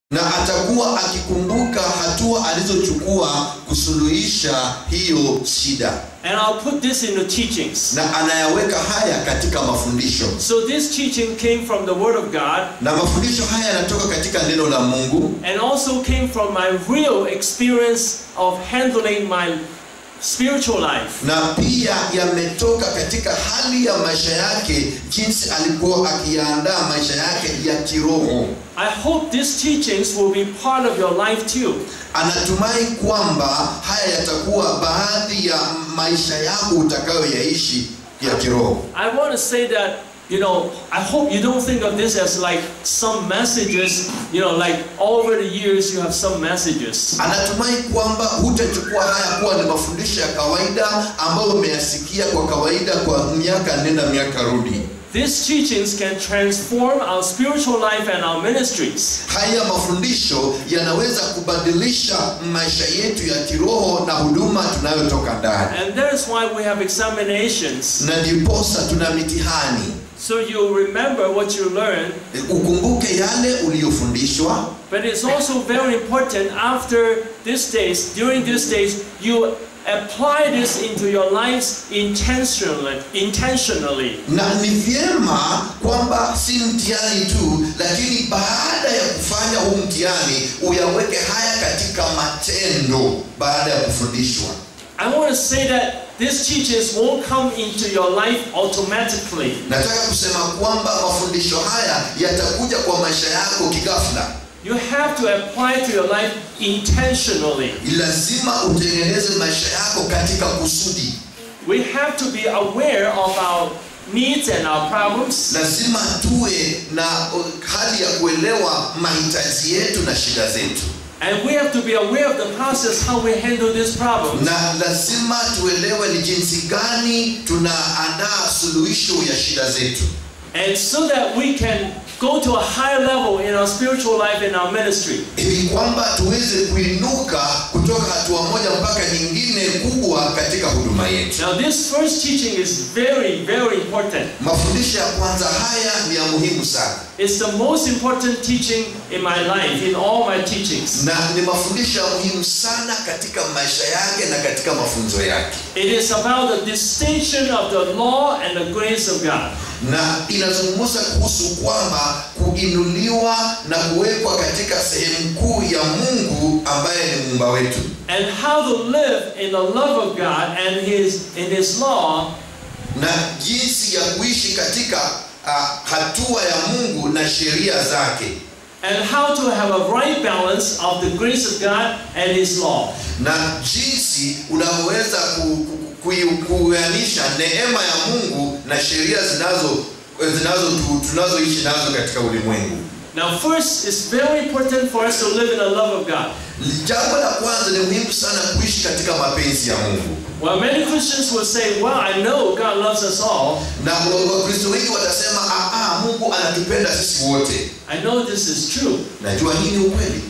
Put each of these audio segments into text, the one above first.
na atakuwa akikumbuka hatua alizochukua kusuluhisha hiyo shida And I'll put this in the teachings. na anayaweka haya katika mafundisho So this teaching came from the Word of God na mafundisho haya yanatoka katika neno la mungu and also came from my real experience of handling my spiritual life. na pia yametoka katika hali ya maisha yake jinsi alikuwa akiyaandaa maisha yake ya kiroho I hope these teachings will be part of your life too. anatumai kwamba haya yatakuwa baadhi ya maisha yako utakayoyaishi ya kiroho I want to say that, you know, I hope you don't think of this as like some messages, you know, like over the years you have some messages. anatumai kwamba hutachukua haya kuwa ni mafundisho ya kawaida ambayo umeyasikia kwa kawaida kwa miaka nenda miaka rudi These teachings can transform our spiritual life and our ministries. haya mafundisho yanaweza kubadilisha maisha yetu ya kiroho na huduma tunayotoka ndani And that is why we have examinations. na ndiposa tuna mitihani So you remember what you learned, ukumbuke yale uliyofundishwa but it's also very important after these days, during these days, you apply this into your lives intentionally. Intentionally. na ni vyema kwamba si mtihani tu lakini baada ya kufanya huu mtihani uyaweke haya katika matendo baada ya kufundishwa I want to say that these teachings won't come into your life automatically. nataka kusema kwamba mafundisho haya yatakuja kwa maisha yako kigafla You have to apply to your life intentionally. lazima utengeneze maisha yako katika kusudi We have to be aware of our needs and our problems. lazima tuwe na uh, hali ya kuelewa mahitaji yetu na shida zetu And we have to be aware of the process how we handle these problems. na lazima tuelewe ni jinsi gani tunaandaa suluhisho ya shida zetu And so that we can go to a higher level in our spiritual life and our ministry. ili kwamba tuweze kuinuka kutoka hatua moja mpaka nyingine kubwa katika huduma yetu Now, this first teaching is very, very important. mafundisho ya kwanza haya ni ya muhimu sana It's the most important teaching in my life, in all my teachings. na ni mafundisho ya muhimu sana katika maisha yake na katika mafunzo yake It is about the distinction of the law and the grace of God. na inazungumza kuhusu kwamba kuinuliwa na kuwekwa katika sehemu kuu ya mungu ambaye ni muumba wetu And how to live in the love of God and His in His law na jinsi ya kuishi katika uh, hatua ya mungu na sheria zake and how to have a right balance of the grace of God and His law. na jinsi unavyoweza ku- ku- ku- kuuanisha neema ya mungu na sheria zinazo zinazo tu- tunazoishi nazo katika ulimwengu Now, first, it's very important for us to live in the love of God. jambo la kwanza ni muhimu sana kuishi katika mapenzi ya mungu Well, many Christians will say, Well, I know God loves us all. na wa- wakristo wengi watasema "Ah, ah, mungu anatupenda sisi wote I know this is true. najua hii ni ukweli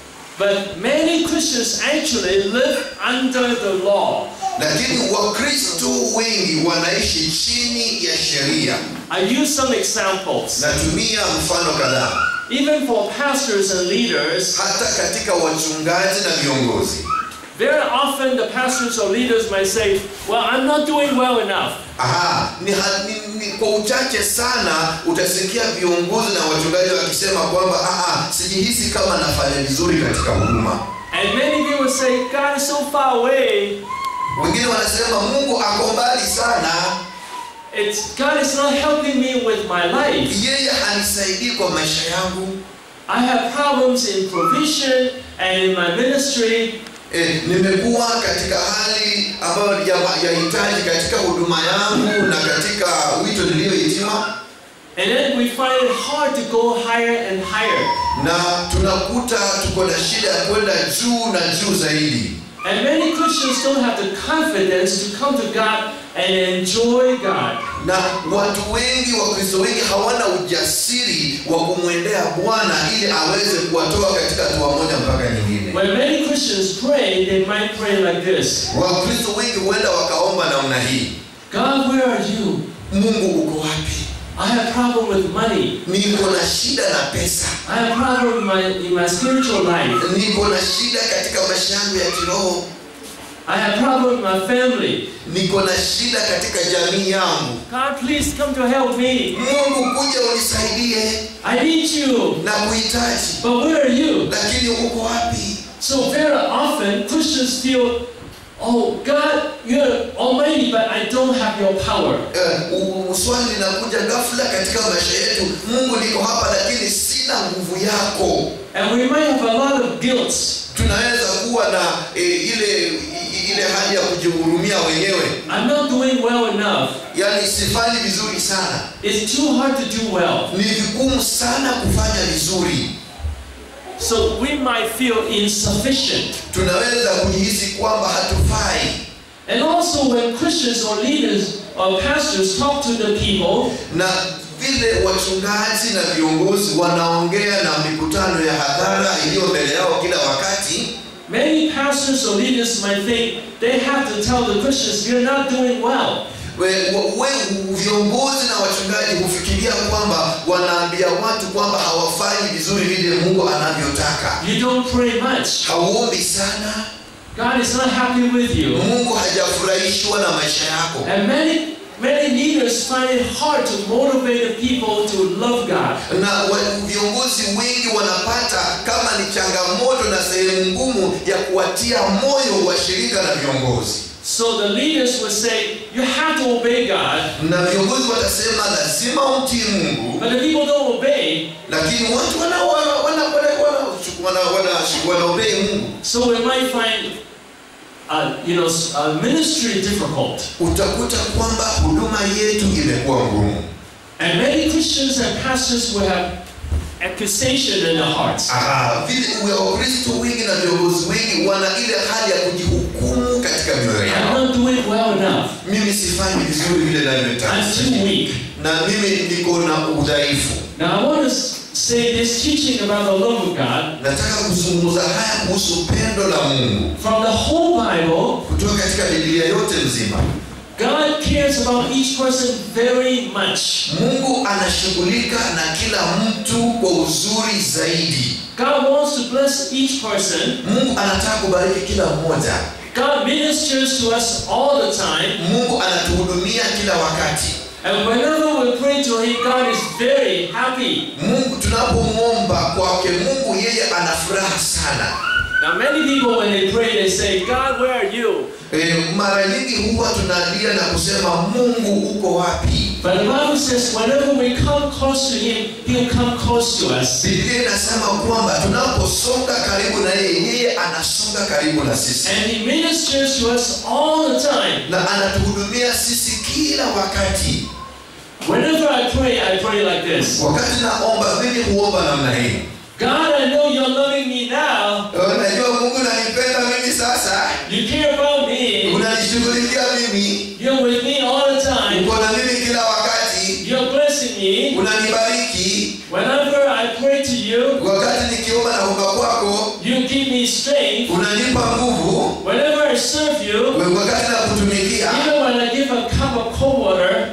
But many Christians actually live under the law. lakini wakristo wengi wanaishi chini ya sheria I use some examples. natumia mfano kadhaa Even for pastors and leaders, hata katika wachungaji na viongozi very often the pastors or leaders might say, Well, I'm not doing well enough. Aha, ni, ha- ni, ni kwa uchache sana utasikia viongozi na wachungaji wakisema kwamba "Ah, sijihisi kama nafanya vizuri katika huduma And many people say, God is so far away. wengine wanasema mungu ako mbali sana It's God is not helping me with my life. yeye hanisaidii kwa maisha yangu I have problems in provision and in my ministry. e, nimekuwa katika hali ambayo ya- yahitaji katika huduma yangu na katika wito niliyohitima And then we find it hard to go higher and higher. na tunakuta tuko na shida ya kwenda juu na juu zaidi And many Christians don't have the confidence to come to God and enjoy God. na watu wengi wakristo wengi hawana ujasiri wa kumwendea bwana ili aweze kuwatoa katika hatua moja mpaka nyingine When many Christians pray, they might pray like this wakristo wengi huenda wakaomba namna hii God, where are you? mungu uko wapi I have problem with money. niko na shida na pesa I have problem in my, in my spiritual life. niko na shida katika maisha yangu ya kiroho I have problem with my family. niko na shida katika jamii yangu God, please come to help me. mungu kuja unisaidie I need you. na kuhitaji But where are you? lakini uko wapi So very often Christians feel, oh God, you're almighty, but I don't have your power. Eh, u- u- swali linakuja ghafla katika maisha yetu mungu niko hapa lakini sina nguvu yako And we might have a lot of guilt. tunaweza kuwa na eh, ile i- ile hali ya kujihurumia wenyewe I'm not doing well enough. yaani sifanyi vizuri sana It's too hard to do well. ni vigumu sana kufanya vizuri So we might feel insufficient. tunaweza kujihisi kwamba hatufai And also when Christians or leaders or pastors talk to the people, na vile wachungaji na viongozi wanaongea na mikutano ya hadhara iliyo mbele yao kila wakati many pastors or leaders might think they have to tell the Christians, you're not doing well. we, we, viongozi na wachungaji hufikiria kwamba wanaambia watu kwamba hawafanyi vizuri vile mungu anavyotaka You don't pray much. hauombi sana God is not happy with you. mungu hajafurahishwa na maisha yako And many, many leaders find it hard to motivate the people to love God. na wa, viongozi wengi wanapata kama ni changamoto na sehemu ngumu ya kuwatia moyo washirika na viongozi So the leaders will say, you have to obey God. na viongozi watasema lazima umtii mungu But the people don't obey. lakini watu wana wana wana wana wana wana wanaobei mungu So we might find, uh, you know, s- uh, ministry difficult. utakuta kwamba huduma yetu imekuwa ngumu And many Christians and pastors will have accusation in their hearts. Ah, vile uwe wakristo wengi na viongozi wengi wana ile hali ya kujihukumu katika mioyo I'm yao not doing well enough. mimi sifanyi vizuri vile navyotaka I'm too weak. na mimi niko na udhaifu Now I want to s- say this teaching about the love of God nataka kuzungumza haya kuhusu pendo la mungu from the whole Bible. kutoka katika biblia yote nzima God cares about each person very much. mungu anashughulika na kila mtu kwa uzuri zaidi God wants to bless each person. mungu anataka kubariki kila mmoja God ministers to us all the time. mungu anatuhudumia kila wakati And whenever we pray to Him, God is very happy. mungu tunapomwomba kwake mungu yeye ana furaha sana Now, many people, when they pray, they say, God, where are you? e, mara nyingi huwa tunalia na kusema mungu uko wapi But the Bible says, whenever we come close to Him, He'll come close to us. biblia inasema kwamba tunaposonga karibu na yeye yeye anasonga karibu na sisi And He ministers to us all the time. na anatuhudumia sisi kila wakati Whenever I pray, I pray like this wakati naomba mimi huomba namna hii God, I know you're loving me now. Eh, najua mungu nanipenda mimi sasa You care about me. unanishughulikia mimi You're with me all the time. uko na mimi kila wakati You're blessing me. unanibariki Whenever I pray to you, wakati nikiomba na kuomba kwako you give me strength. unanipa nguvu Whenever I serve you, wakati na kutumikia even when I give a cup of cold water,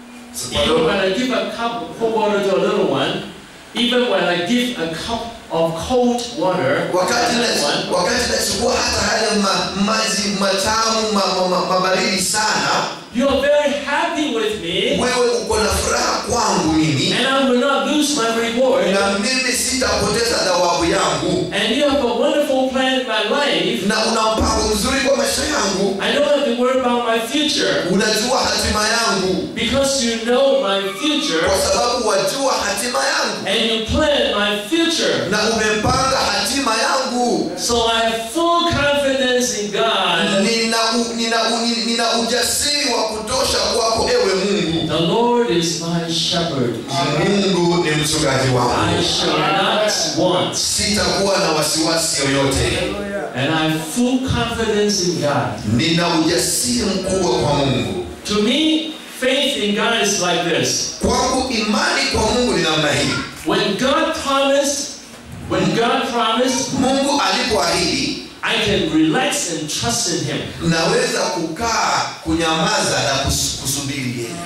even when I give a cup of cold water to a little one, even when I give a cup of cold water to wakati a na- little one, wakati nachukua hata haya ma, maji matamu ma, ma, ma, mabaridi sana you are very happy with me, wewe uko na furaha kwangu mimi and I will not lose my reward. na mimi sitapoteza thawabu yangu And you have a wonderful plan in my life. na una mpango mzuri kwa maisha yangu I don't have to worry about my future unajua hatima yangu because you know my future kwa sababu wajua hatima yangu and you plan my future. na umepanga hatima yangu So I have full confidence in God. nina, u, nina, u, nina ujasiri wa kutosha kwako ewe mungu The Lord is my shepherd. mungu ni mchungaji I wangu shall not want. sitakuwa na wasiwasi yoyote And I have full confidence in God. nina ujasiri mkubwa kwa mungu To me, faith in God is like this. kwangu imani kwa mungu ni namna hii When God promised, when God promised, mungu alipoahidi I can relax and trust in Him. naweza kukaa kunyamaza na kus- kusubiri yeye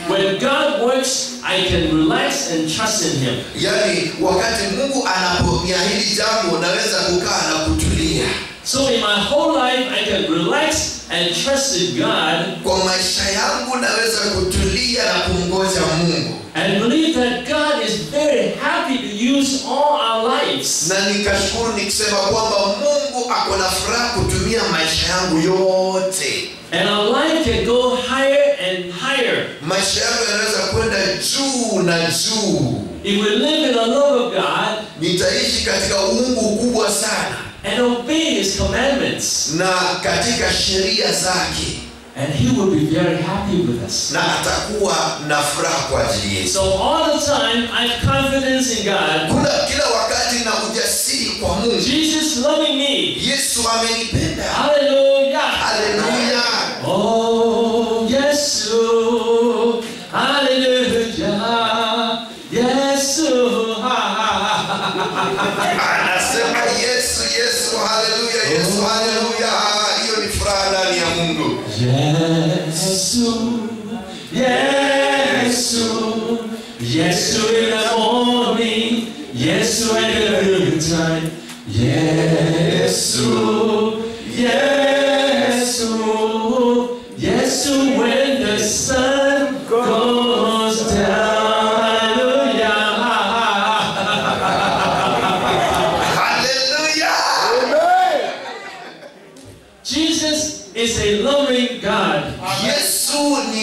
When God works, I can relax and trust in Him. yaani wakati mungu anaponiahidi jambo naweza kukaa na kutulia So in my whole life, I can relax and trust in God kwa maisha yangu naweza kutulia na kumngoja mungu and believe that God is very happy to use all our lives. na nikashukuru nikisema kwamba mungu ako na furaha kutumia maisha yangu yote And our life can go higher and higher. maisha yangu yanaweza kwenda juu na juu If we live in the love of God nitaishi katika uungu kubwa sana and obey His commandments, na katika sheria zake and He will be very happy with us. na atakuwa na furaha kwa ajili yetu So all the time, I have confidence in God. kuna kila wakati na ujasiri kwa mungu Jesus loving me. yesu amenipenda Hallelujah. haleluya Oh, yes, oh, hallelujah. Yes, oh, ha, ha, ha. anasema yesu yesu haleluya yesu haleluya hiyo ni furaha ndani ya mungu Yesu, Yesu, Yesu in the morning, Yesu at the noontime, Yesu, Yesu, Yesu when the sun goes down. Hallelujah. haleluya Jesus is a loving God. yesu ni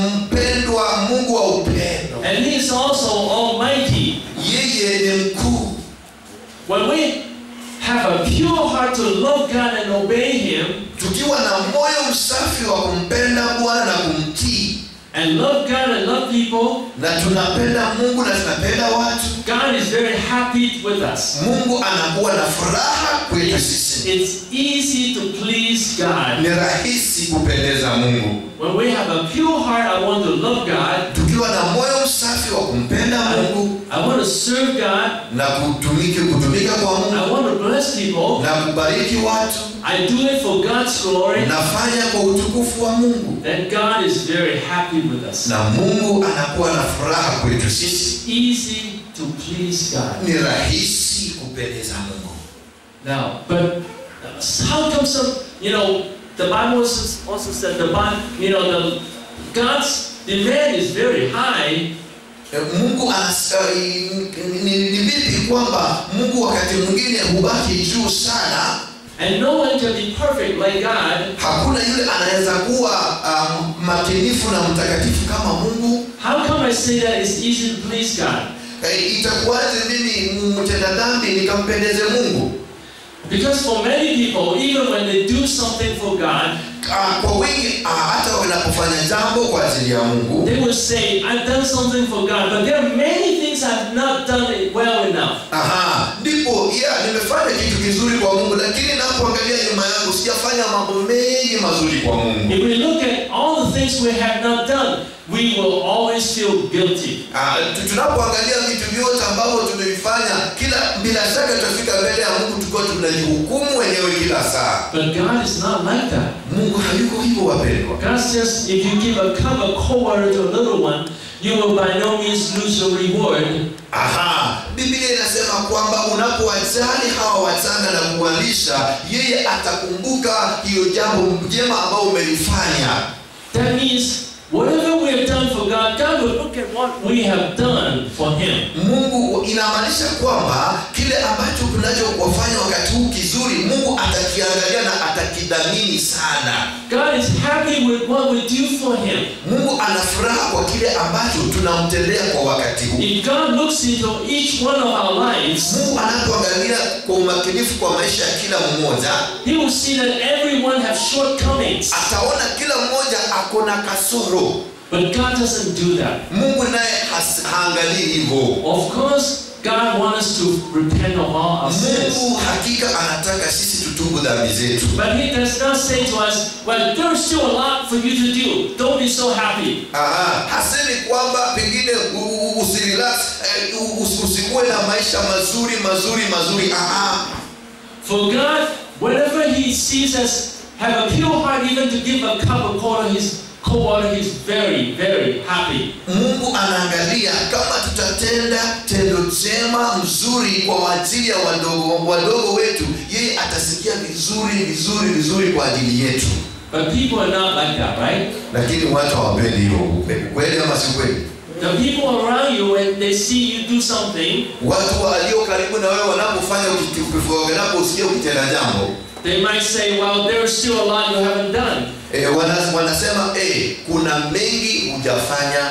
mpendwa mungu wa upendo And he is also almighty. yeye ni mkuu When we have a pure heart to love God and obey him tukiwa na moyo msafi wa kumpenda bwana na kumtii and love God and love people, na tunapenda mungu na tunapenda watu God is very happy with us. mungu anakuwa na furaha kwetu sisi It's easy to please God. ni rahisi kupendeza mungu When we have a pure heart, I want to love God. tukiwa na moyo msafi wa kumpenda mungu I want to serve God. na kutumiki kutumika kwa I mungu want to bless people. na kubariki watu I do it for God's glory. nafanya kwa utukufu wa mungu Then God is very happy with us. na mungu anakuwa na furaha kwetu sisi Easy to please God. ni rahisi kupendeza mungu Now, but how come some, you know, the Bible also also said the Bible, you know, the God's demand is very high, E, mungu anas, uh, ni, ni vipi kwamba mungu wakati mwingine hubaki juu sana and no one can be perfect like God. hakuna yule anaweza kuwa um, makinifu na mtakatifu kama mungu How come I say that it's easy to please God? e, itakuwaje mimi mtenda dhambi nikampendeze mungu Because for many people, even when they do something for God, Ah, kwa wingi ah, hata wanapofanya jambo kwa ajili ya mungu they will say, I've done something for God, but there are many things I've not done it well enough. aha ndipo ya nimefanya kitu kizuri kwa mungu lakini napoangalia nyuma yangu sijafanya mambo mengi mazuri kwa mungu If we look at all the things we have not done, we will always feel guilty. Ah, tu- tunapoangalia vitu vyote ambavyo tumevifanya kila bila shaka tutafika mbele ya mungu tukiwa tunajihukumu wenyewe kila saa But God is not like that. mungu hayuko hivyo wapendwa God says if you give a cup of cold water to a little one, you will by no means lose your reward. aha biblia inasema kwamba unapowajali hawa wachanga na kuwalisha yeye atakumbuka hiyo jambo jema ambao umelifanya That means whatever we have done for God, God will look at what we have done for Him. mungu inamaanisha kwamba kile ambacho tunachowafanya wakati huu kizuri mungu atakiangalia na atakidhamini sana God is happy with what we do for Him. mungu ana furaha kwa kile ambacho tunamtendea kwa wakati huu If God looks into each one of our lives, mungu anapoangalia kwa umakinifu kwa maisha ya kila mmoja He will see that everyone has shortcomings. ataona kila mmoja ako na kasoro But God doesn't do that. mungu naye has- haangalii hivyo Of course, God wants us to repent of all our sins. mungu hakika anataka sisi tutubu dhambi zetu But He does not say to us, well, there's still a lot for you to do. Don't be so happy. Aha, hasemi kwamba pengine u- u- usirelax eh, u- us- usikuwe na maisha mazuri mazuri mazuri Aha. For God, whenever He sees us have a pure heart, even to give a cup of water his, cold water, he's very, very happy. mungu anaangalia kama tutatenda tendo jema mzuri kwa ajili ya wadogo, wadogo wetu yeye atasikia vizuri vizuri vizuri kwa ajili yetu But people are not like that, right? lakini watu hawapendi hiyo ukweli kweli ama si kweli The people around you, when they see you do something, watu walio karibu na wewe wanapofanya ukitu- wanaposikia ukitenda jambo they might say, well, there's still a lot you haven't done. e, wana, wanasema e, kuna mengi hujafanya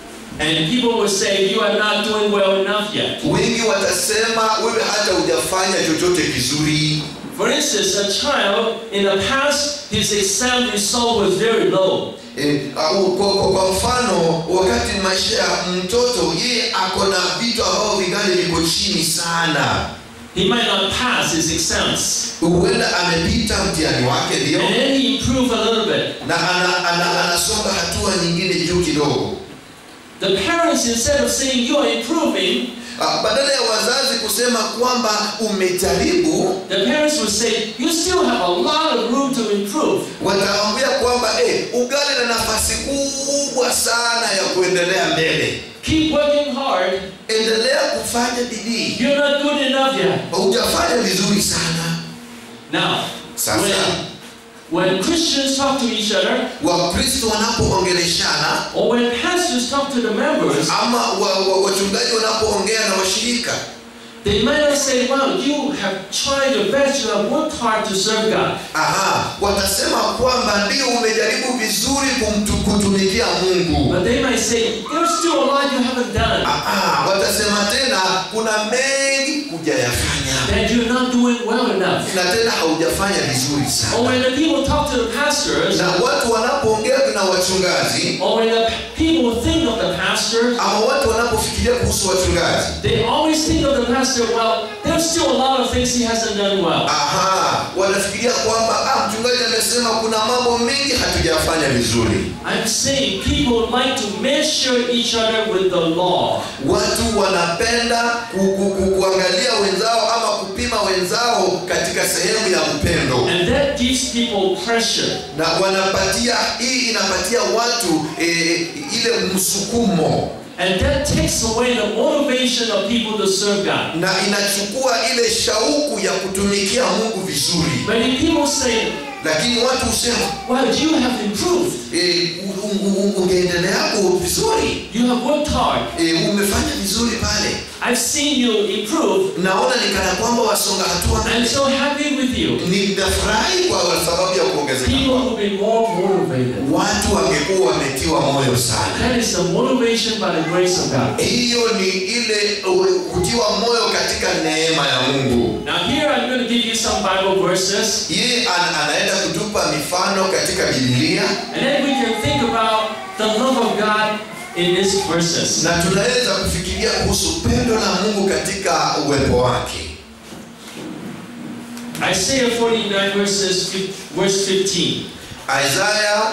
And people will say, you are not doing well enough yet. wengi watasema wewe hata hujafanya chochote kizuri For instance, a child in the past, his exam result was very low. e, au, kwa, kwa, kwa mfano wakati maisha ya mtoto yeye ako na vitu ambavyo vingali viko chini sana He might not pass his exams. huenda amepita mtihani wake ndio And then he improved a little bit. na ana, ana, anasonga hatua nyingine juu kidogo The parents, instead of saying you are improving, Ah, badala ya wazazi kusema kwamba umejaribu the parents would say, you still have a lot of room to improve. wataambia kwamba eh, ugali na nafasi kubwa sana ya kuendelea mbele Keep working hard. endelea kufanya bidii You're not good enough yet. hujafanya vizuri sana Now, sasa when, when Christians talk to each other, wakristo wanapoongeleshana or when pastors talk to the members, ama wa, wa, wachungaji wanapoongea na washirika they might not say, well, you have tried your best, you have worked hard to serve God. aha watasema kwamba ndio umejaribu vizuri kumtu, kutumikia mungu But they might say, there's still a lot you haven't done. aha watasema tena kuna mengi hujayafanya That you're not doing well enough. na tena haujafanya vizuri Or sana when the people talk to the pastors, na watu wanapoongea na wachungaji or when the people think of the pastors, ama watu wanapofikiria kuhusu wachungaji they always think of the pastor, well, there's still a lot of things he hasn't done well. aha wanafikiria kwamba ah, mchungaji amesema kuna mambo mengi hatujafanya vizuri I'm saying people like to measure each other with the law. watu wanapenda ku, ku, ku, kuangalia wenzao ama kupima wenzao katika sehemu ya upendo And that gives people pressure. na wanapatia hii inapatia watu eh, ile msukumo And that takes away the motivation of people to serve God. na inachukua ile shauku ya kutumikia mungu vizuri Many people say, lakini watu husema well, you have improved. eh, u- u- u- ungeendelea vizuri You have worked hard. eh, umefanya vizuri pale I've seen you improve. naona ni kana kwamba wasonga hatua I'm mbele so happy with you. ninafurahi kwa sababu ya kuongezeka People kwako. will be more motivated. watu wangekuwa wametiwa moyo sana That is the motivation by the grace of God. hiyo ni ile uh, kutiwa moyo katika neema ya mungu Now here I'm going to give you some Bible verses, yeye an, anaenda kutupa mifano katika bibilia and then we can think about the love of God in these verses. na tunaweza kufikiria kuhusu pendo la mungu katika uwepo wake Isaiah 49 verses fif- verse 15. isaya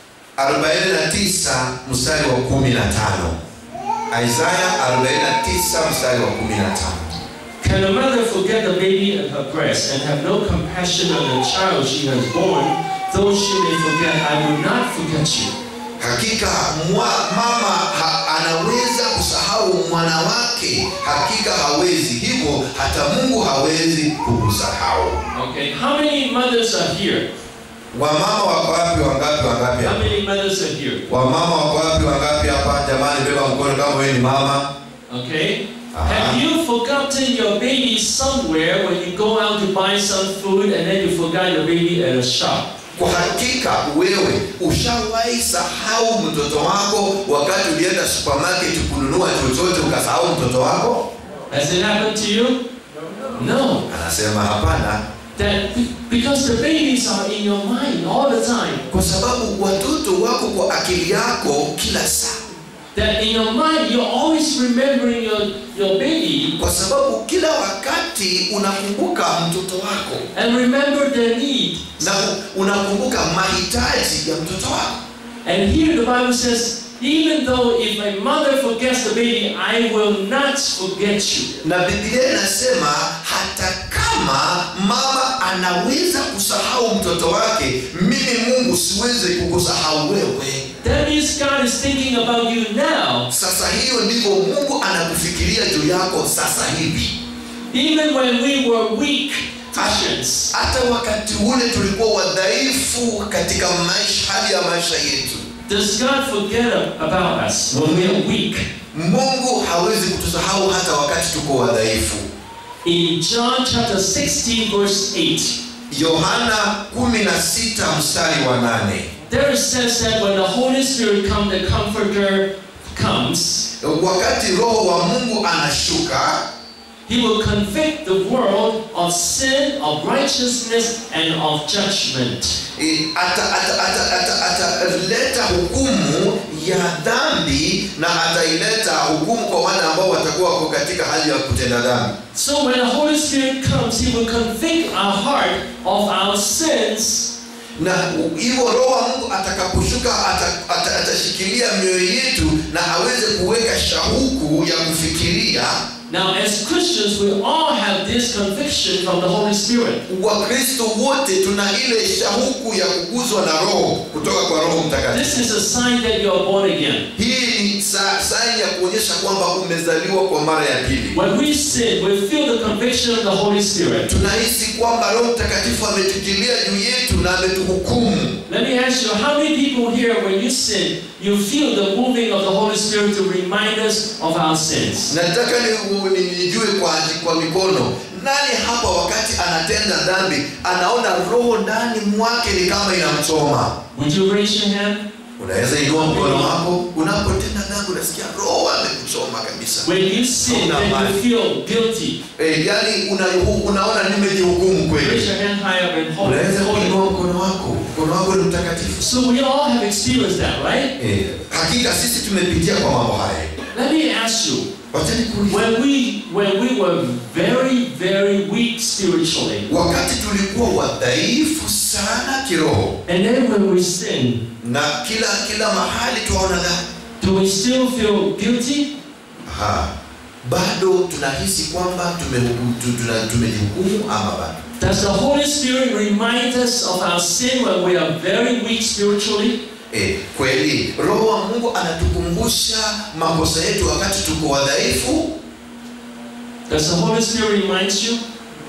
49 mstari wa 15 isaya 49 mstari wa 15 Can a mother forget the baby at her breast and have no compassion on the child she has born, though she may forget, I will not forget you. hakika mwa, mama ha, anaweza kusahau mwana wake hakika hawezi hivyo hata mungu hawezi kukusahau Okay, how many mothers are here? wamama wako wapi wangapi wangapi How hapa many mothers are here? wamama wako wapi wangapi hapa jamani beba mkono kama wewe ni mama Okay? Uh-huh. Have you forgotten your baby somewhere when you go out to buy some food and then you forgot your baby at a shop? kwa hakika wewe ushawahi sahau mtoto wako wakati ulienda supermarket kununua chochote ukasahau mtoto wako Has it happened to you? No. anasema hapana That because the babies are in your mind all the time. kwa sababu watoto wako kwa akili yako kila saa That in your mind you're always remembering your, your baby kwa sababu kila wakati unakumbuka mtoto wako and remember their need. na unakumbuka mahitaji ya mtoto wako And here the Bible says, even though if my mother forgets the baby, I will not forget you. na biblia inasema hata kama mama anaweza kusahau mtoto wake mimi mungu siwezi kukusahau wewe That means God is thinking about you now, sasa hiyo ndivyo mungu anakufikiria juu yako sasa hivi even when we were weak Christians. hata wakati ule tulikuwa wadhaifu katika maisha hali ya maisha yetu Does God forget about us when we are weak? mungu hawezi kutusahau hata wakati tuko wadhaifu In John chapter 16, verse 8, yohana 16 mstari wa 8 there it says that when the Holy Spirit comes, the Comforter comes, wakati roho wa mungu anashuka He will convict the world of sin, of righteousness, and of judgment. e, ata- ata- ata- ata- ataleta hukumu ya dhambi na ataileta hukumu kwa wale ambao watakuwa wako katika hali ya kutenda dhambi So when the Holy Spirit comes, He will convict our heart of our sins, na hivyo roho wa mungu atakaposhuka ata- ata- atashikilia mioyo yetu na aweze kuweka shauku ya kufikiria Now, as Christians, we all have this conviction from the Holy Spirit. wakristo wote tuna ile shauku ya kuguzwa na roho kutoka kwa roho mtakatifu This is a sign that you are born again. hii ni sa- saini ya kuonyesha kwamba umezaliwa kwa mara ya pili When we sin, we feel the conviction of the Holy Spirit. tunahisi kwamba roho mtakatifu ametukilia juu yetu na ametuhukumu Let me ask you, how many people here, when you sin, you feel the moving of the Holy Spirit to remind us of our sins? nataka ni- ni- nijue kwa, kwa mikono nani hapa wakati anatenda dhambi anaona roho ndani mwake ni kama inamchoma Would you raise your hand? unaweza inua mkono wako unapotenda dhambi unasikia roho amekuchoma kabisa When you sin, then you feel guilty. e, yani una, unaona nimejihukumu Raise kweli your hand high up and hold unaweza it. Hold it. kuinua mkono wako mkono wako ni mtakatifu So we all have experienced that, right? e, hakika sisi tumepitia kwa mambo haya Let me ask you, wachani kuuliza when we when we were very, very weak spiritually, wakati tulikuwa wadhaifu sana kiroho and then when we sin, na kila kila mahali tuwaona dhambi do we still feel guilty? Aha. bado tunahisi kwamba tumehukumu- tu- tuna- tumejihukumu ama bado Does the Holy Spirit remind us of our sin when we are very weak spiritually? e, kweli roho wa mungu anatukumbusha makosa yetu wakati tuko wadhaifu Does the Holy Spirit remind you?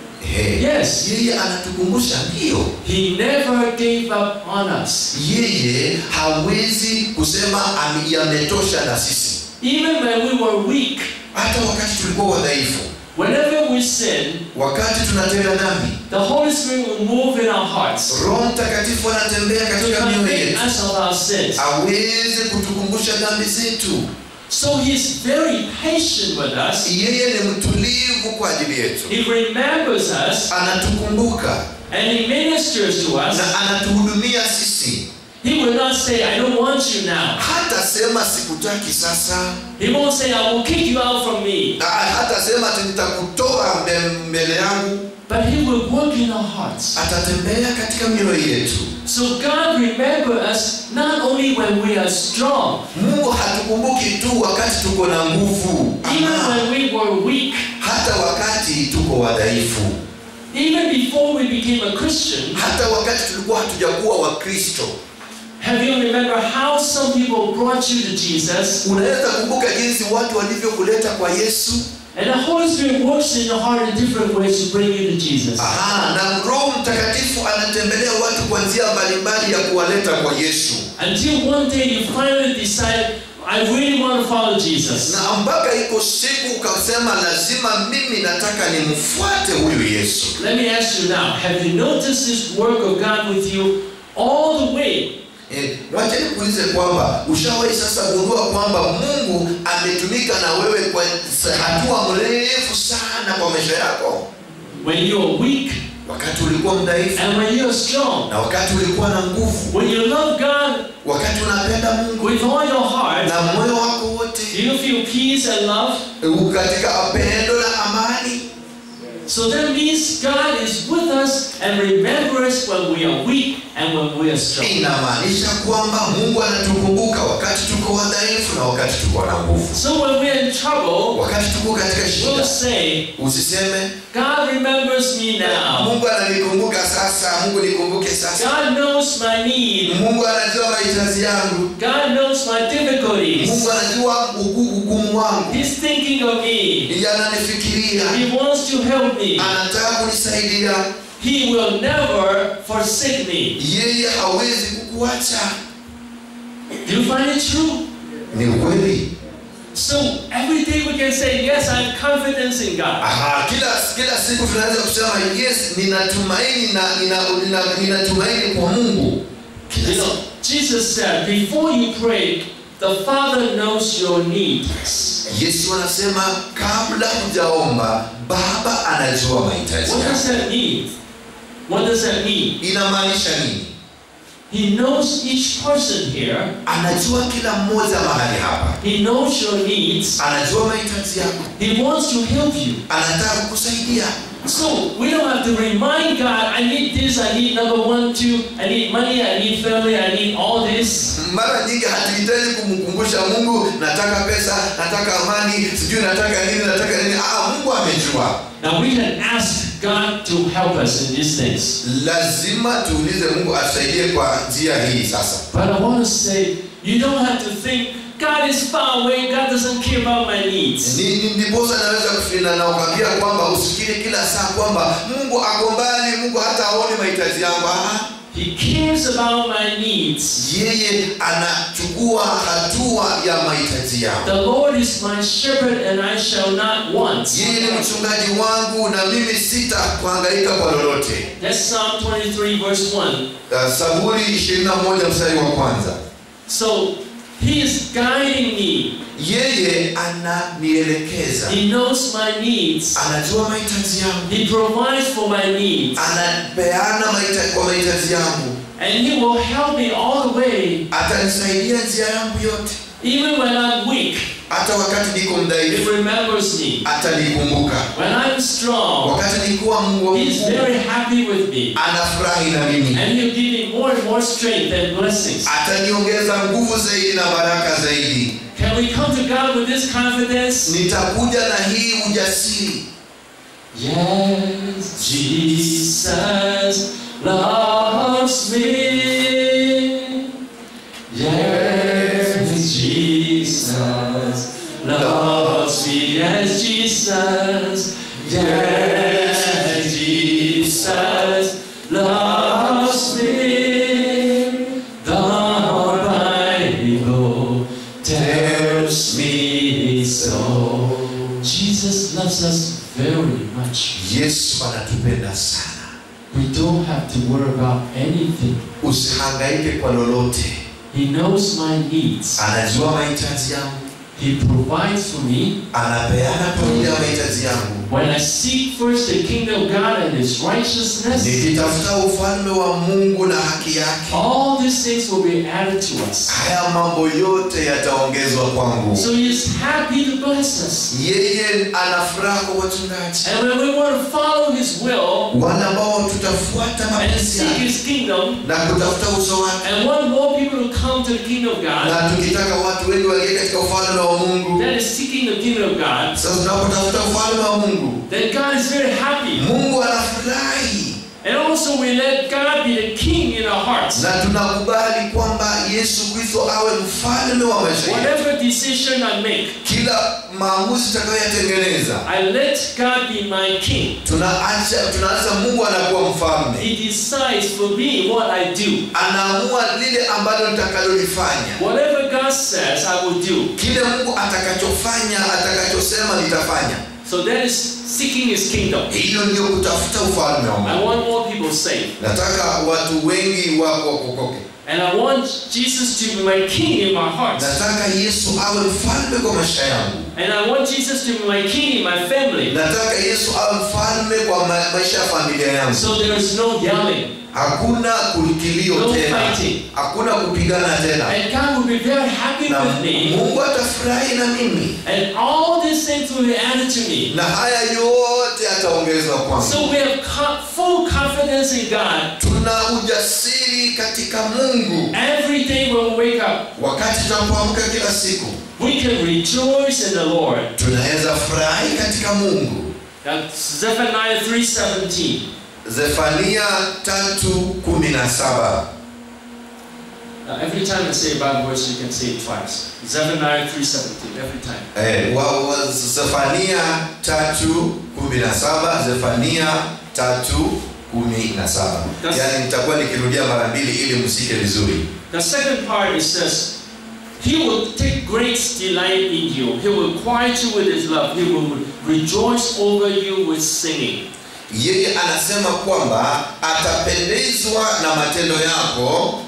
e, Yes. yeye anatukumbusha ndio He never gave up on us. yeye hawezi kusema "Ame- yametosha na sisi Even when we were weak, hata wakati tulikuwa wadhaifu whenever we sin, wakati tunatenda dhambi the Holy Spirit will move in our hearts roho mtakatifu anatembea to katika mioyo convict yetu us of our sins. aweze kutukumbusha dhambi zetu So He's very patient with us. yeye ni mtulivu kwa ajili yetu He remembers us anatukumbuka and He ministers to us. na anatuhudumia sisi He will not say, I don't want you now. hata sema sikutaki sasa He won't say, I will kick you out from me. Na hata sema ati nitakutoa mbe- mbele yangu But He will work in our hearts. atatembea katika mioyo yetu So God remember us not only when we are strong, mungu hatukumbuki tu wakati tuko na nguvu even Ama, when we were weak, hata wakati tuko wadhaifu even before we became a Christian. hata wakati tulikuwa hatujakuwa wakristo Have you remember how some people brought you to Jesus? unaweza kumbuka jinsi watu walivyokuleta kwa yesu And the Holy Spirit works in your heart in different ways to bring you to Jesus. Aha, na roho mtakatifu anatembelea watu kwa njia mbalimbali ya kuwaleta kwa yesu Until one day you finally decide, I really want to follow Jesus. na mpaka iko siku ukasema lazima mimi nataka nimfuate huyu yesu Let me ask you now, have you noticed this work of God with you all the way? Eh, wacheni kuulize kwamba ushawahi sasa gundua kwamba mungu ametumika na wewe kwa sa- hatua mrefu sana kwa maisha yako When you're weak wakati ulikuwa mdhaifu and when you're strong. na wakati ulikuwa na nguvu When you love God wakati unapenda mungu with all your heart, na moyo wako do wote you feel peace and love? eh, katika pendo na amani So that means God is with us and remembers when we are weak and when we are strong. inamaanisha kwamba mungu anatukumbuka wakati tuko wadhaifu na wakati tuko na nguvu So when we're in trouble, wakati tuko katika we'll shida say, usiseme God remembers me now. mungu ananikumbuka sasa mungu nikumbuke sasa God knows my need. mungu anajua mahitaji yangu God knows my difficulties. mungu anajua ugu- ugumu wangu He's thinking of me. yananifikiria He wants to help me. anataka kunisaidia He will never forsake me. yeye hawezi kukuacha Do you find it true? ni ukweli So every day we can say, Yes, I have confidence in God. Aha, kila kila siku tunaweza kusema yes ninatumaini na nina, nina, ninatumaini kwa mungu kila You siku. know, Jesus said, Before you pray, the Father knows your needs. yesu anasema kabla hujaomba baba anajua mahitaji What does yako that mean? What does that mean? inamaanisha nini He knows each person here. anajua kila mmoja mahali hapa He knows your needs. anajua mahitaji yako He wants to help you. anataka kukusaidia So we don't have to remind God, I need this, I need number one, two, I need money, I need family, I need all this. mara nyingi hatuhitaji kumkumbusha mungu nataka pesa nataka amani sijui nataka nini nataka nini ah, mungu amejua Now we can ask God to help us in these things. lazima tuulize mungu atusaidie kwa njia hii sasa But I want to say, you don't have to think, God is far away, God doesn't care about my needs. Ni- ni- ndiposa naweza kufina na ukwambia kwamba usifikiri kila saa kwamba mungu ako mbali mungu hata aone mahitaji yangu Ah, He cares about my needs. yeye anachukua hatua ya mahitaji yangu The Lord is my shepherd and I shall not want. yeye ni mchungaji wangu na mimi sita kuhangaika kwa lolote That's Psalm 23 verse 1. Uh, zaburi 21 mstari wa kwanza So He is guiding me. yeye ananielekeza He knows my needs. anajua mahitaji yangu He provides for my needs. anapeana mahitaji kwa mahitaji yangu And He will help me all the way. atanisaidia njia yangu yote Even when I'm weak, hata wakati niko He mdhaifu remembers me. atanikumbuka When I'm strong, wakati nikuwa mungu He's very happy with me. anafurahi na mimi And He'll give me more and more strength and blessings. ataniongeza nguvu zaidi na baraka zaidi Can we come to God with this confidence? nitakuja na hii ujasiri Yes, Jesus loves me. Yes, Jesus loves me. Yes, Jesus. Yes, Jesus loves me. The Bible tells me so. Jesus loves us very much. yesu anatupenda sana We don't have to worry about anything. usihangaike kwa lolote He knows my needs. anajua mahitaji yangu He provides for me. anapeana kwa ajili ya mahitaji yangu When I seek first the kingdom of God and His righteousness, nikitafuta ufalme wa mungu na haki yake all these things will be added to us. haya mambo yote yataongezwa kwangu So He is happy to bless us. yeye ana furaha kwa wachungaji And when we want to follow His will wale ambao tutafuata and mapenzi seek yake His kingdom, na kutafuta uso wake and want more people to come to the kingdom of God, na tukitaka watu wengi waingie katika ufalme wa mungu that is seeking the kingdom of God, sasa tunapotafuta ufalme wa mungu then God is very happy. mungu anafurahi And also we let God be the king in our hearts. na tunakubali kwamba yesu kristo awe mfalme wa maisha yetu Whatever decision I make, kila maamuzi tutakayoyatengeneza I let God be my king. tunaacha tunaacha mungu anakuwa mfalme He decides for me what I do. anaamua lile ambalo nitakalolifanya Whatever God says, I will do. kile mungu atakachofanya atakachosema nitafanya So that is seeking His kingdom. hiyo ndio kutafuta ufalme wa I mungu want more people saved. nataka watu wengi wako wakokoke And I want Jesus to be my king in my heart. nataka yesu awe mfalme kwa maisha yangu And I want Jesus to be my king in my family. nataka yesu awe mfalme kwa ma maisha ya familia yangu So there is no yelling. hakuna kilio No tena fighting. hakuna kupigana tena And God will be very happy na with me. mungu atafurahi na mimi And all these things will be added to me. na haya yote ataongezwa kwangu So we have co- full confidence in God. tuna ujasiri katika mungu Every day when we wake up, wakati tunapoamka kila siku we can rejoice in the Lord. tunaweza furahi katika mungu That's Zephaniah 3.17. zefania tatu kumi na saba Now, every time I say a Bible verse, you can say it twice. Zephaniah 3.17, every time. Eh, wa, wa, Zefania tatu kumi na saba Zefania tatu kumi na saba That's- yaani nitakuwa nikirudia mara mbili ili msike vizuri The second part it says, He will take great delight in you. He will quiet you with His love. He will rejoice over you with singing. yeye anasema kwamba atapendezwa na matendo yako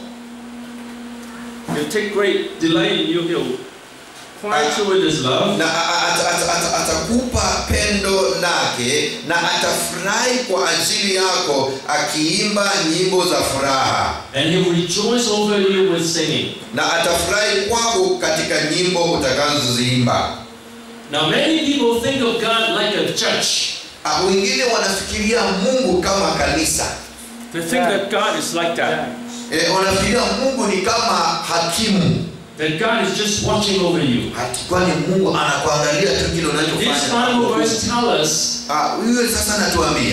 He'll take great delight in you. He'll quiet you with His love. na a- a- ata- ata- ata- atakupa pendo lake na atafurahi kwa ajili yako akiimba nyimbo za furaha And He will rejoice over you with singing. na atafurahi kwako katika nyimbo utakazoziimba Now, many people think of God like a judge. Ah, wengine wanafikiria mungu kama kanisa They think that God is like that. e, wanafikiria mungu ni kama hakimu That God is just watching over you. Ati kwani mungu anakuangalia tu kile This unachofanya Bible verse tells us Ah, huyo sasa anatuambia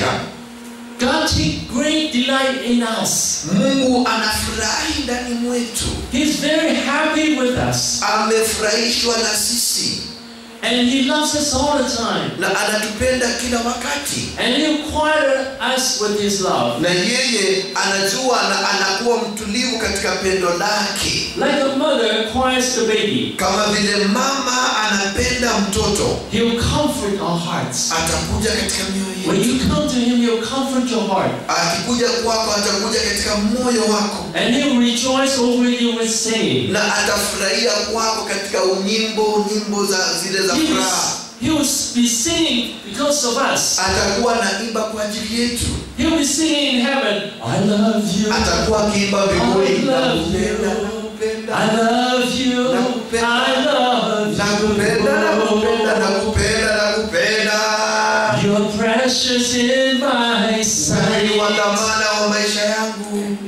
God take great delight in us. mungu anafurahi ndani mwetu He's very happy with us. amefurahishwa na sisi And He loves us all the time. na anatupenda kila wakati And He'll quiet us with His love. na yeye anajua na anakuwa mtulivu katika pendo lake Like a mother quiets the baby, kama vile mama anapenda mtoto He'll comfort our hearts. atakuja katika mioyo When yetu you come to Him, He'll comfort your heart. akikuja kwako atakuja katika moyo wako And He'll rejoice over you with singing. na atafurahia kwako katika nyimbo nyimbo za zile za He will, furaha he will be singing because of us. atakuwa naimba kwa ajili yetu He'll be singing in heaven, I love you. atakuwa akiimba mbinguni I love nakupenda you. nakupenda I love you. I love nakupenda nakupenda you. nakupenda nakupenda You're precious in my Wewe ni wa sight. dhamana wa maisha yangu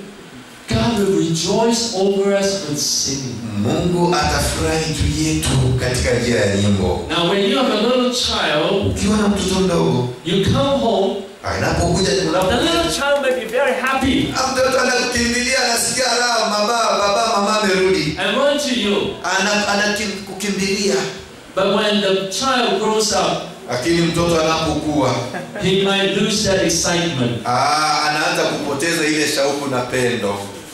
God will rejoice over us with singing. mungu atafurahi juu yetu katika njia ya nyimbo Now, when you have a little child, ukiwa na mtoto mdogo you come home. anapokuja The little child may be very happy mtoto anakukimbilia anasikia raha baba baba mama amerudi and run to you. Ana- anakukimbilia But when the child grows up, lakini mtoto anapokuwa he might lose that excitement. ah, anaanza kupoteza ile shauku na pendo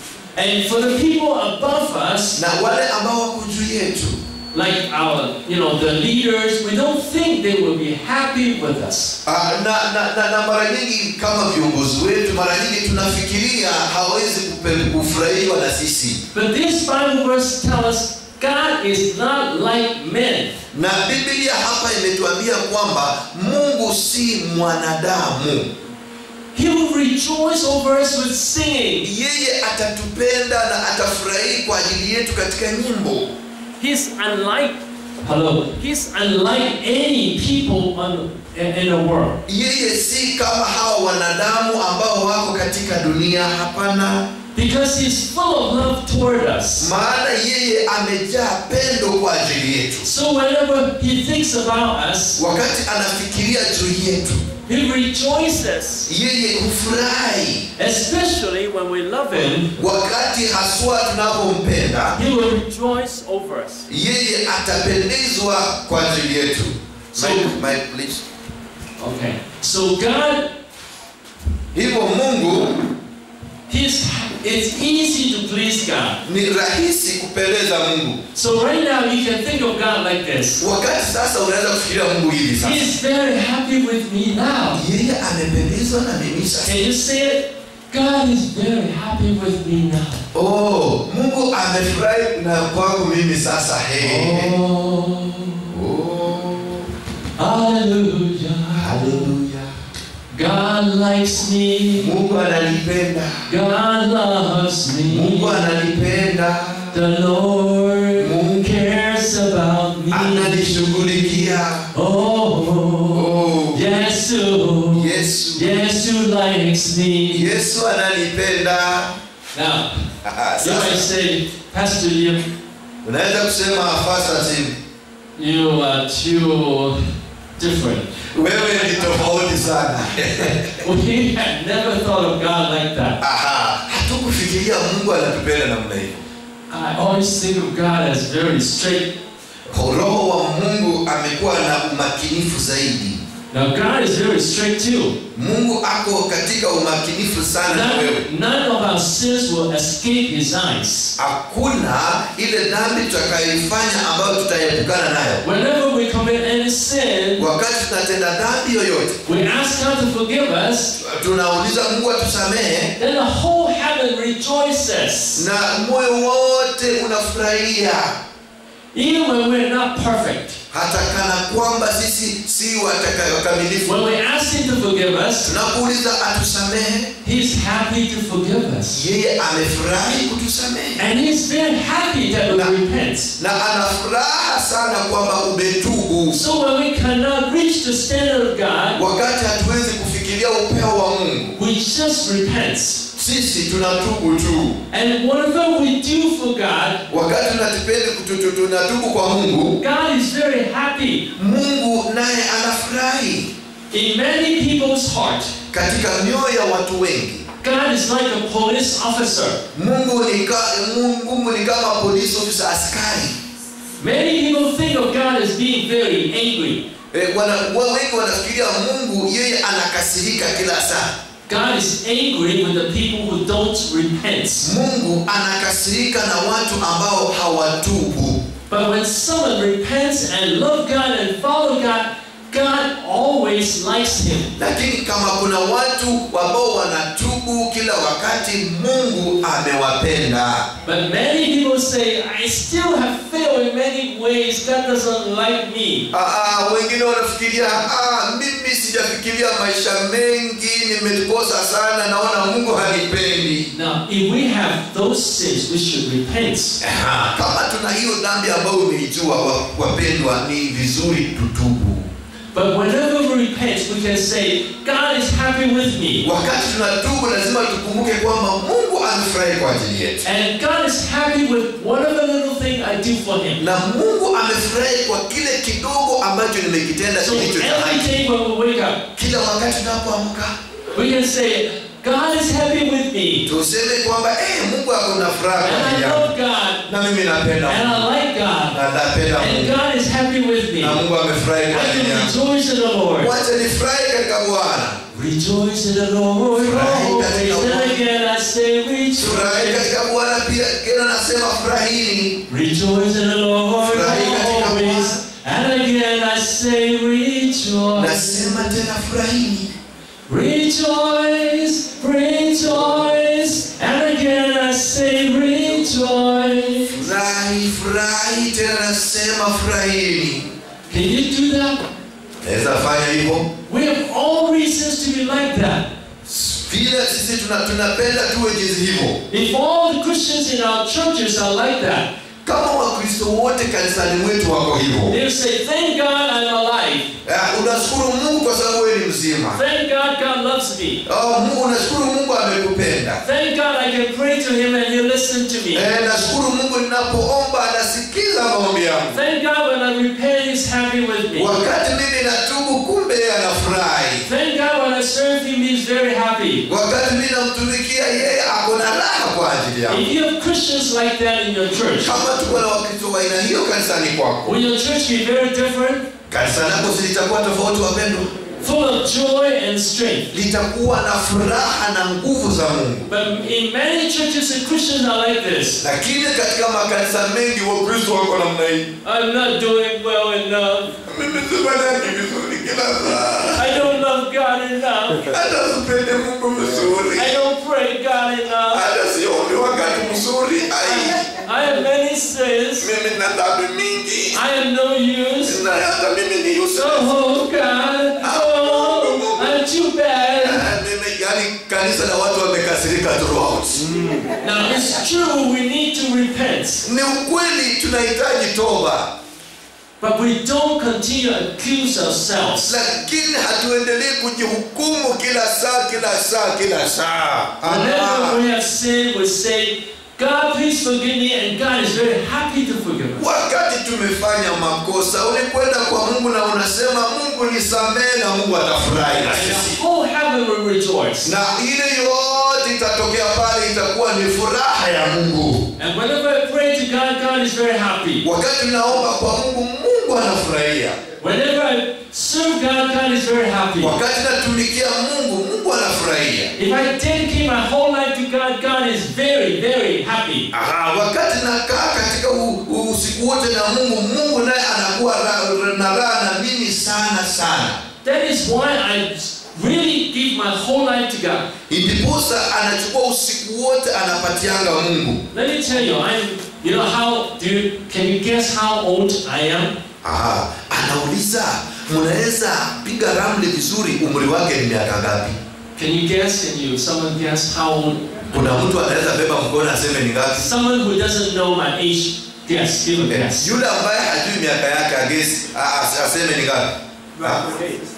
And for the people above us, na wale ambao wako juu yetu like our, you know, the leaders, we don't think they will be happy with us. Ah, na, na, na, na mara nyingi kama viongozi wetu mara nyingi tunafikiria hawezi kupe- kufurahiwa na sisi But this Bible verse tells us God is not like men. na biblia hapa imetuambia kwamba mungu si mwanadamu He will rejoice over us with singing. yeye atatupenda na atafurahi kwa ajili yetu katika nyimbo He's unlike, hello, he's unlike any people on, in, in the world. yeye si kama hawa wanadamu ambao wako katika dunia hapana Because he's full of love toward us. maana yeye amejaa pendo kwa ajili yetu So whenever he thinks about us, wakati anafikiria juu yetu he rejoices. yeye hufurahi Especially when we love him, wakati haswa tunapompenda he will rejoice over us. yeye atapendezwa kwa ajili yetu So- Mike, Mike, please. Okay. So God, hivyo mungu he's, it's easy to please God. ni rahisi kupendeza mungu So right now you can think of God like this. wakati sasa unaweza kufikiria mungu hivi sasa He's very happy with me now. yeye amependezwa na mimi sasa Can you say it? God is very happy with me now. oh mungu amefurahi na kwangu mimi sasa hey. Oh, oh. hallelujah. haleluya God likes me. mungu ananipenda God loves mungu me. ananipenda The Lord Mungu cares about me. ananishughulikia Oh, oh. Yesu. yesu Yesu likes me. yesu ananipenda Now, Aha, you might sasa say, Pastor Yim, unaweza kusema fasta tim you are too different. wewe ni tofauti sana We had never thought of God like that. Aha, hatukufikiria mungu anatupenda namna hiyo I always think of God as very straight. roho wa mungu amekuwa na umakinifu zaidi Now, God is very straight too. mungu ako katika umakinifu sana na wewe None, none of our sins will escape His eyes. hakuna ile dhambi tutakayoifanya ambayo tutaepukana nayo Whenever we commit any sin, wakati tunatenda dhambi yoyote we ask God to forgive us, tunauliza mungu atusamehe then the whole heaven rejoices. na moyo wote unafurahia Even when we're not perfect. hata kana kwamba sisi si watakayokamilifu When we ask Him to forgive us, tunakuuliza atusamehe He's happy to forgive us. yeye amefurahi kutusamehe And He's very happy that we repent. na ana furaha sana kwamba umetubu So when we cannot reach the standard of God, wakati hatuwezi kufikiria upeo wa mungu we just repent. sisi tunatubu tu And whatever we do for God, wakati tunatipende kututu- tunatubu kwa mungu God is very happy. mungu naye anafurahi In many people's heart, katika mioyo ya watu wengi God is like a police officer. mungu ni, ka, mungu ni kama polisi ofisa askari Many people think of God as being very angry. e, wana, wa- wengi wanafikiria mungu yeye anakasirika kila saa God is angry with the people who don't repent. mungu anakasirika na watu ambao hawatubu But when someone repents and love God and follow God, God always likes him. lakini kama kuna watu ambao wanatubu kila wakati mungu amewapenda But many people say, I still have failed in many ways. God doesn't like me. Aa, wengine wanafikiria "Ah, mimi sijafikiria maisha mengi nimekosa sana naona mungu hanipendi Now, if we have those sins, we should repent. Aha, kama tuna hiyo dhambi ambayo umeijua wa- wapendwa ni vizuri tutubu But whenever we repent, we can say, God is happy with me. wakati tunatubu lazima tukumbuke kwamba mungu amefurahi kwa ajili yetu And God is happy with whatever little thing I do for Him. na mungu amefurahi kwa kile kidogo ambacho nimekitenda So kilicho cha every haki day when we wake up, kila wakati tunapoamka we can say, God is happy with me. tuseme kwamba eh, mungu ako na furaha kwa And I ajili yangu love God. na mimi napenda And mungu I like God. na napenda And mungu God is happy with me. na I mungu amefurahi kwa ajili can yangu rejoice in the Lord. wacha nifurahi katika bwana Rejoice in the Lord Furahi always. katika And Bwana. again I say furahi rejoice. katika bwana pia tena nasema furahini Rejoice in the Lord Furahi katika always. And again I say rejoice. nasema tena furahini Rejoice, rejoice. And again I say rejoice. furahi furahi tena nasema furahini Can you do that? naweza fanya hivyo We have all reasons to be like that. vile sisi tuna- tunapenda tuwe jinsi hivyo If all the Christians in our churches are like that, kama wakristo wote kanisani mwetu wako hivyo they'll say, Thank God I'm alive. Eh, unashukuru mungu kwa sababu wewe ni mzima Thank God God loves me. oh, mungu unashukuru mungu amekupenda Thank God I can pray to Him and He'll listen to me. eh, nashukuru mungu ninapoomba anasikiza maombi yangu Thank God when I repent, He's happy with me. wakati mimi natubu kumbe yeye anafurahi Thank God when I serve Him, He's very happy. wakati mimi namtumikia yeye ako na raha kwa ajili yangu If you have Christians like that in your church, kama tuko na wakristo wa aina hiyo kanisani kwako will your church be very different? kanisa lako zilitakuwa tofauti wapendwa Full of joy and strength. litakuwa na furaha na nguvu za mungu But in many churches, the Christians are like this. lakini katika makanisa mengi wakristo wako namna hii I'm not doing well enough. mimi sifanyangi vizuri kila saa I don't love God enough. hata sipende mungu vizuri I don't pray God enough. hata siombi wakati mzuri ai I have many sins. mimi na dhambi mingi I am no use. na hata mimi ni useless. Oh God. Oh, I'm too bad. Ah, mimi yani kanisa la watu wamekasirika throughout Now it's true we need to repent. ni ukweli tunahitaji toba But we don't continue to accuse ourselves. lakini hatuendelei kujihukumu kila saa kila saa kila saa Whenever Aha. we have sinned, we say, God, God, please forgive me, and God is very happy to forgive us. wakati tumefanya makosa ulikwenda kwa mungu na unasema mungu nisamehe na mungu atafurahi na And sisi the whole heaven will rejoice. na ile yote itatokea pale itakuwa ni furaha ya mungu And whenever I pray to God, God is very happy. wakati naomba kwa mungu mungu anafurahia Whenever I serve God, God is very happy. wakati natumikia mungu mungu anafurahia If I dedicate my whole life to God, God is very, very happy. Aha, wakati nakaa katika u- u- usiku wote na mungu mungu naye anakuwa ra- na raha na mimi sana sana That is why I really give my whole life to God. ndiposa anachukua usiku wote anapatianga mungu Let me tell you, I'm, you know, how do you, can you guess how old I am? Aha, anauliza mnaweza piga ramli vizuri umri wake ni miaka ngapi Can you guess? Can you, someone guess how old? kuna mtu anaweza beba mkono aseme ni ngapi Someone who doesn't know my age, guess, give a guess. yule ambaye hajui miaka yake agesi a- a- aseme ni ngapi Ah,